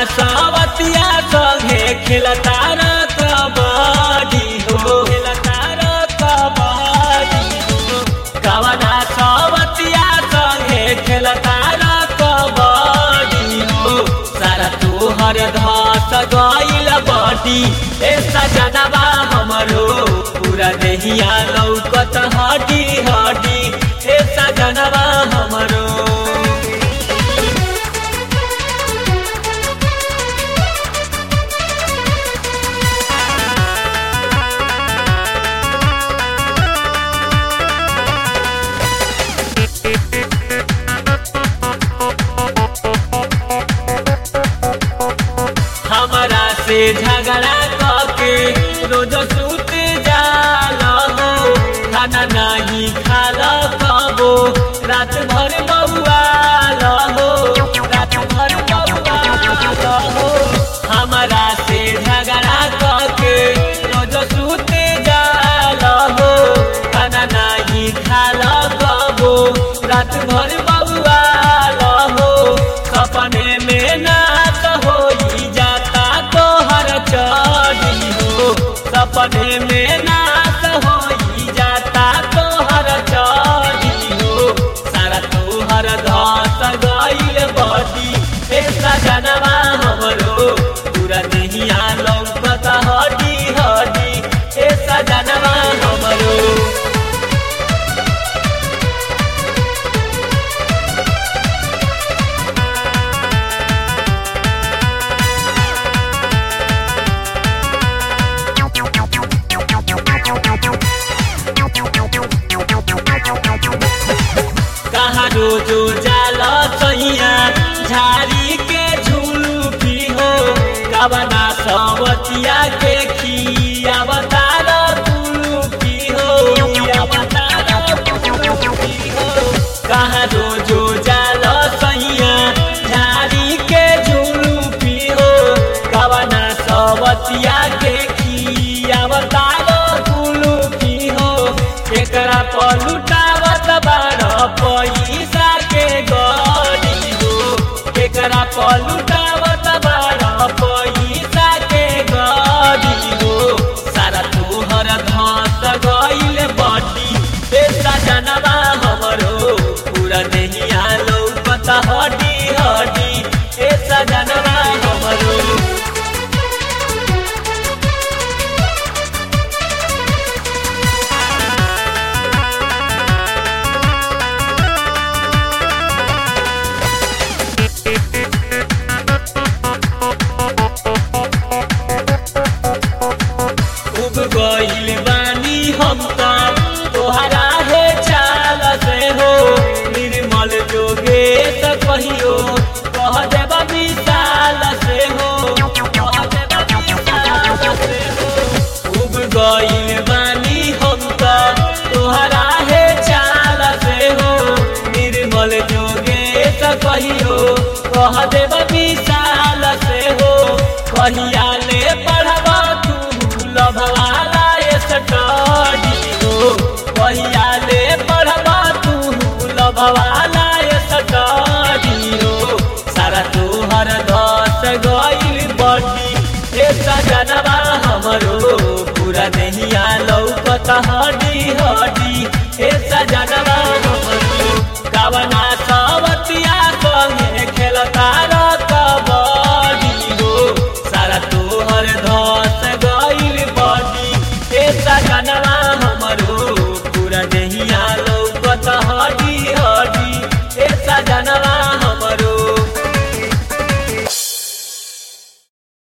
सावतिया संगे खेलता र कबड्डी हो खेलता र कबड्डी हो कवना सावतिया संगे खेलता र कबड्डी हो सारा तोहर धस गइल बटी ए सजनबा हमरो पूरा देहिया लौकत हड्डी हड्डी ए सजनबा हमरो हमरा से झगड़ा करके रोज सूत जाल हो खाना नहीं खाल कबो रात भर बउआल हो रात भर बउआल हो हमरा से झगड़ा करके रोज सूत जाल हो खाना नहीं खाल कबो रात भर बउआल हो सपने में नाच होई जाता तोहर चढ़ी हो सपने में नाच होई जाता तोहर चढ़ी हो सारा तोहर धस गइल बटी ए सजनवा हमरो पूरा नहिया लौकत हड्डी हड्डी ए सजनवा हमरो कहाँ रोजो जाल सैया झाड़ी के झुलू पी हो कवना सवतिया के खिया बतार तुलू पी हो खिया बतार तुलू पी हो कहाँ रोजो जाल सैया झाड़ी के झुलू पी हो कवना सवतिया के खिया बतार तुलू पी हो एकरा पलुटावत बार पैसा के गड़ी हो एकरा पलुटावत बार पैसा के गड़ी हो सारा तोहर धस गइल बटी पैसा जनबा हमरो पूरा नहिया लौकत हड्डी हड्डी ऐसा जनबा हमरो उब गइल बानी हम त तोहरा हे चाल से हो निर्मल जोगे त कहियो कह देब विशाल से हो कह देब विशाल से हो उब गइल बानी हम त तोहरा हे चाल से हो निर्मल जोगे त कहियो कह देब विशाल से हो कहिया ले पढ़बा तू लभवाला स्टडी हो कहिया ले पढ़बा तू लभवाला स्टडी हो सारा तोहर दस गइल बड़ी ए सजनबा